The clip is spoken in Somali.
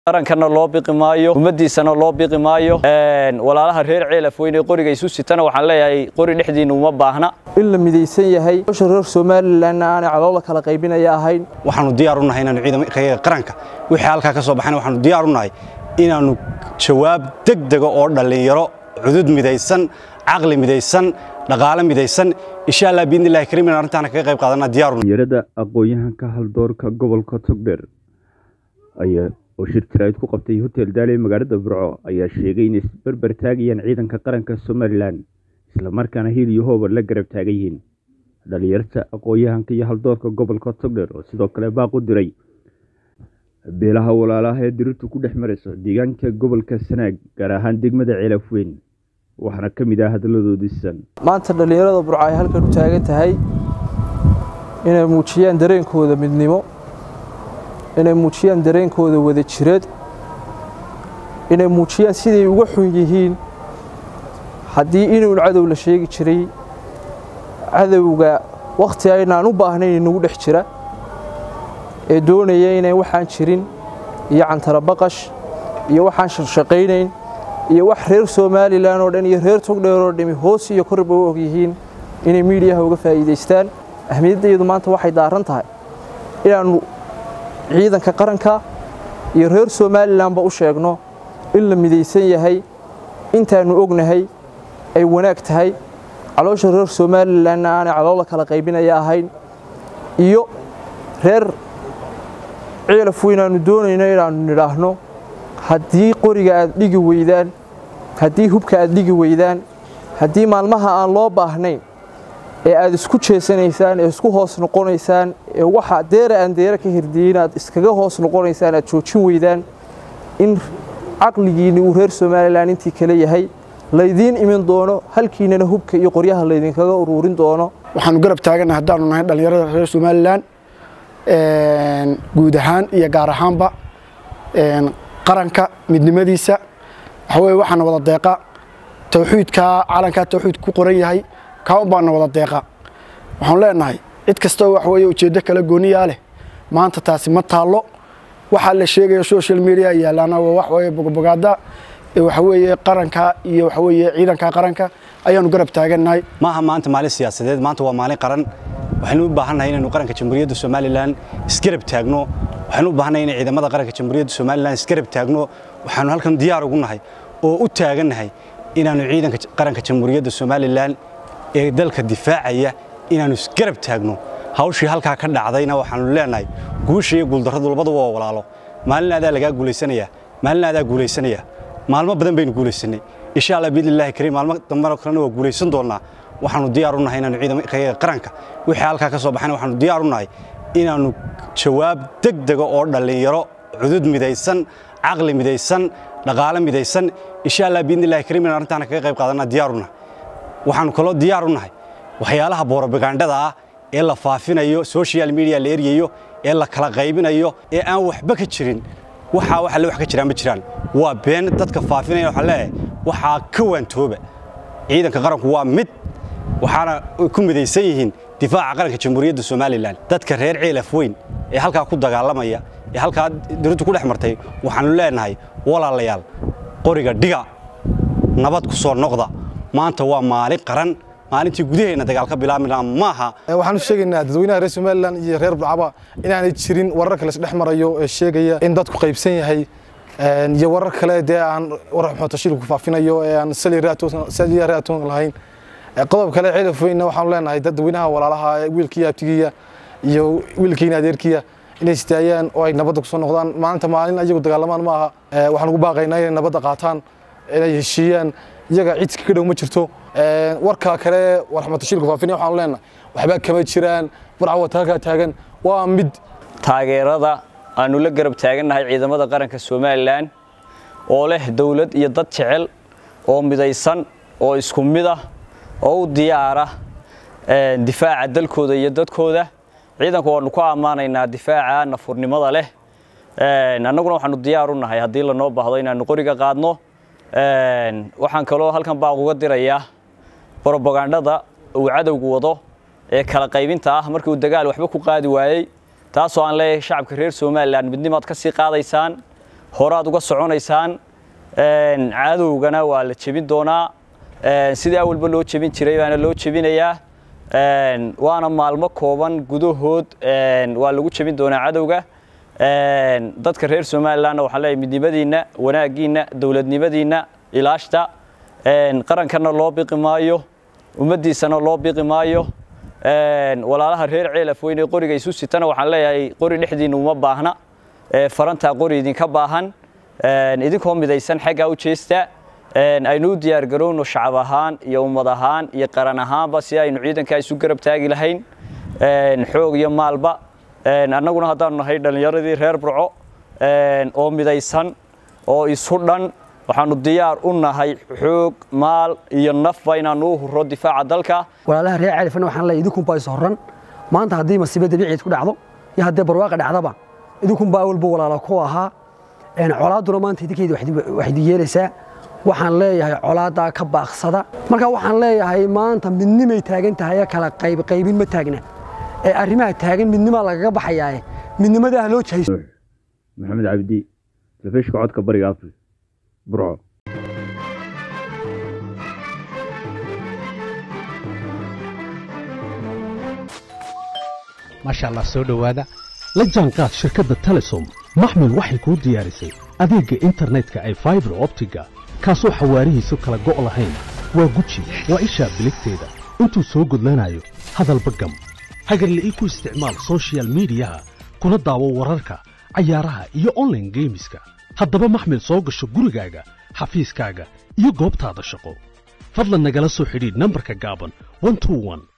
qarankana loo biqi maayo ummadiisana loo biqi maayo walaalaha reer ceelaf weyn ee qoriga isu sitana waxaan leeyahay qori dhexdiina uma baahna in la midaysan yahay hawsha reer somalilanna aanay caloola kala qaybinaya ahayn waxaanu diyaar u nahay inaanu ciidamada qaranka wixii halkaa ka soo baxayna waxaanu diyaar u nahay inaanu jawaab degdega oo dhallinyaro cudud midaysan caqli midaysan dhaqaale midaysan insha allah biidnillahi kariim in arrintaana kaga qayb qaadana diyaar u dhalinyarada aqoon-yahanka haldoorka gobolka togdheer ayaa oo shir jaraa'id ku qabtay hotel daale magaalada burco ayaa sheegay inay isberber taagayaan ciidanka qaranka somalilan islamarkaana hiil iyo hoobar la garab taagan yihiin dhalinyarta aqoon-yahanka iyo haldoorka gobolka togdheer oo sidoo kale baaq u diray beelaha walaalaha ee dirirtu ku dhex marayso deegaanka gobolka sanaag gaar ahaan degmada ceelaf weyn waxaana ka mid ah hadalladoodiisan maanta dhallinyarada burco ay halkan u taagan tahay inay muujiyaan dareenkooda midnimo inay muujiyaan dareenkooda wada jireed inay muujiyaan siday uga xun yihiin haddii inuun cadow la sheegi jiray cadowga wakhti aynaan u baahnayn inagu dhex jira ee doonaya inay waxaan jirin iyo cantarabaqash iyo waxaan shaqshaqaynayn iyo wax reer somalilan oo dhan iyo reer togdheer oo dhami hoos iyo korba u og yihiin inay miidiyaha uga faa'iidaystaan ahmiyaddeedu maanta waxay daaran tahay inaannu ciidanka qaranka iyo reer somalilanba u sheegno in la midaysan yahay intaannu ognahay ay wanaag tahay caloosha reer somalilanna aanay caloola kala qaybinaya ahayn iyo reer ciilaf weynaannu doonayno inaannu nidhaahno haddii qoriga aad dhigi weydaan haddii hubka aad dhigi weydaan haddii maalmaha aan loo baahnayn ee aad isku jeesanaysaan ee isku hoos noqonaysaan ee waxa deera aan deera ka hirdiyin aad iskaga hoos noqonaysaan aad joojin weydaan in caqligiinni uu reer somalilan intii kale yahay laydiin imin doono halkiinana hubka iyo qoryaha laydinkaga uruurin doono waxaanu garab taagannahay haddaanu nahay dhallinyarada reer somalilan guud ahaan iyo gaar ahaanba qaranka midnimadiisa waxa weye waxaana wada deeqa tawxiidkaa calankaa tawxiid ku qoran yahay kaa un baana wada deeqa waxaanu leenahay cid kastoo wax weye ujeeddo kala gooniyaa leh maanta taasi ma taallo waxaa la sheegaya social media yaalaana waa wax weye bogobogaada waxa weeye qaranka iyo waxa weeye ciidanka qaranka ayaanu garab taagannahay maaha maanta maalin siyaasadeed maanta waa maalin qaran waxaynu u baahannahay inaynu qaranka jamhuuriyadda somalilan isgarab taagno waxaynu u baahannahay inay ciidamada qaranka jamhuuriyadda somalilan isgarab taagno waxaanu halkan diyaar ugu nahay oo u taagannahay inaannu ciidanka qaranka jamhuuriyadda somalilan ee dalka difaacaya inaannu isgarab taagno hawshii halkaa ka dhacdayna waxaanu leenahay guusha iyo guuldarradu labadu waa walaalo maalin aadaa lagaa guulaysanayaa maalin aadaa guulaysanaya maalmo badan baynu guulaysanay insha allah biidnillahi kariim maalmo dambena kalena waa guulaysan doonnaa waxaanu diyaar u nahay inaanu ciidamada qaranka wixii halkaa ka soo baxayna waxaanu diyaar u nahay inaannu jawaab degdega oo dhallinyaro cudud midaysan caqli midaysan dhaqaale midaysan insha allah biidnillahi kariim in arrintaana kaga qayb qaadana diyaar u nahay waxaanu kaloo diyaar u nahay waxyaalaha boorobagandhada ah ee la faafinayo social media la eryayo ee la kala qaybinayo ee aan waxba ka jirin waxaa wax alle wax ka jiraan ma jiraan waa been dadka faafinaya waxaa leeyahay waxaa ka waantooba ciidanka qaranku waa mid waxaana ku midaysan yihiin difaaca qaranka jamhuuriyadda somalilan dadka reer ceelaf weyn ee halkaa ku dagaalamaya ee halkaa dirintu ku dhex martay waxaanu leenahay walaalayaal qoriga dhiga nabad ku soo noqda maanta waa maalin qaran maalintii gudaheenna dagaal ka bilaabmina maaha waxaanu sheegaynaa dadweynaha reer somalilan iyo reer burcaba inaanay jirin wararka la isdhex marayo ee sheegaya in dadku qaybsan yahay iyo warar kale dee aan warar xootashiil ku faafinayo ee aan saliya raatoon lahayn qodob kale cilaf weynna waxaanu leenahay dadweynaha walaalaha wiilkiiya abtigiya iyo wiilkiina adeerkiya inay istaayaan oo ay nabadda kusoo noqdaan maalinta maalin ayagu dagaalamaan ma aha waxaan ugu baaqaynaa inay nabadda qaataan inay heshiiyaan iyaga cid ka dhow ma jirto warka kale warxmatashiilku faafinaya waxaanu leenahay waxba kama jiraan burca wata halkaa taagan waa mid taageerada aanu la garab taagannahay ciidamada qaranka somalilan oo leh dowlad iyo dad jecel oo midaysan oo isku mid ah oo u diyaara difaaca dalkooda iyo dadkooda ciidanku waanu ku ammaanaynaa difaaca nafurnimada leh annaguna waxaanu diyaar u nahay haddii lanoo baahdo inaanu qoriga qaadno waxaan kaloo halkan baaq uga dirayaa brobagandhada uu cadowgu wado ee kala qaybinta ah markii uu dagaal waxba ku qaadi waayey taasoo aan leeyahay shacabka reer somalilan midnimaad ka sii qaadaysaan horaad uga soconaysaan cadowgana waa la jebin doonaa sidii awalba loo jebin jiray baana loo jebinayaa waana maalmo kooban gudahood waa lagu jebin doonaa cadowga dadka reer somalilanna waxaan leeyahay midnimadiinna wanaaggiinna dowladnimadiinna ilaashta qarankana loo biqi maayo ummaddiisana loo biqi maayo walaalaha reer ceelaf weyne qoriga isu sitana waxaan leeyahay qori dhexdiinna uma baahna farantaa qori idinka baahan idinkoo midaysan xaggaa u jeesta aynu u diyaar garowno shacab ahaan iyo ummad ahaan iyo qaran ahaanba si aynu ciidankaa isu garab taagi lahayn xoog iyo maalba annaguna haddaanu nahay dhallinyaradii reer burco oo midaysan oo isu dhan waxaanu diyaar u nahay xoog maal iyo nafba inaanu u huro difaaca dalka walaalaha reer califana waxaan leeyahay idinkunbaa is horran maanta haddii masiibo dabiiciid ku dhacdo iyo haddii barwaaqa dhacdaba idinkunbaa awalba walaala ku ahaa colaadduna maanta idinkeeda wax idin yeelaysaa waxaan leeyahay colaadaa ka baaqsada marka waxaan leeyahay maanta midnimay taagan tahay kala qaybqaybin ma taagna ee arrimaha taagan midnimaa lagaga baxayaae midnimadaa loo jahayso maxamed cabdi telefishka codka bariga afrika burco maasha allah soo dhowaada la jaanqaad shirkadda telesom maxmil waxay kuu diyaarisay adeegga internetka ay faibar optiga kaasoo xawaarihiisu kala go' lahayn waa guji waa ishaa biligteeda intuu soo gudlanayo hadalba gam hagarle ii ku isticmaal soshiyal miidiyaha kuna daawo wararka cayaaraha iyo onlaine geemiska haddaba maxmil soo gasho gurigaaga xafiiskaaga iyo goobtaada shaqo fadlan nagala soo xidhiidh nambarka gaaban